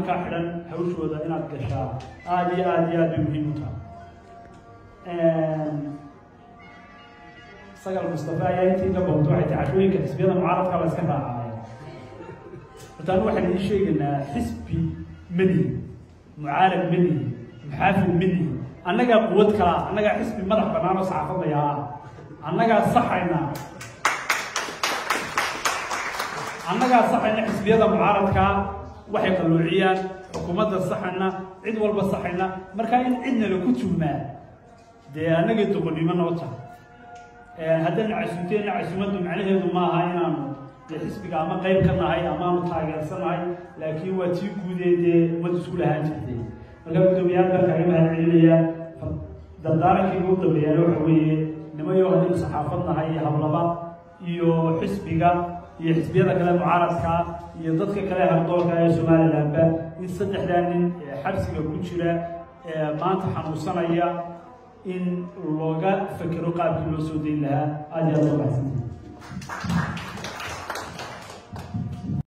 nimankaa xidhan hawshooda inaad gashaa aada iyo aada iyo aad bay muhiim u tahay sagal mustafa ayaa intii ka boqto waxay tahay cashooyinka xisbiyada mucaaradka la iska raacaya horta anu waxaan idiin sheegaynaa xisbi madihi mucaarad madihi muxaafid madihi annagaa quwad kalaa annagaa xisbi madax bannaan oo saxaafadaya ah annagaa saxayna annagaa saxayna xisbiyada mucaaradkaa waxay qalloociyaan xukuumadda saxayna cid walba saxayna markaa in cidna laku tuhmaa dee annaga doqonnimo noo tahay haddana casuumteenna casuumaddu macnaheedu maaha inaanu dee xisbiga ama qayb ka nahay amaanu taageersanahay laakiin waa tii guudee dee ummad isku lahaan jirtay markaa guddoomiyaal baan kaaga mahad celinaya dardaarankayga u dambeeyaan waxa weeye nimayo haddaynu saxaafad nahay iyo hablaba iyo xisbiga iyo xisbiyada kale mucaaradka iyo dadka kale hardoolka ee somalilandba in saddexdaa nin ee xabsiga ku jira ee maanta xanuunsanaya in looga fekero qaabkii loo soo dayn lahaa aada iyo aada loo baxsantay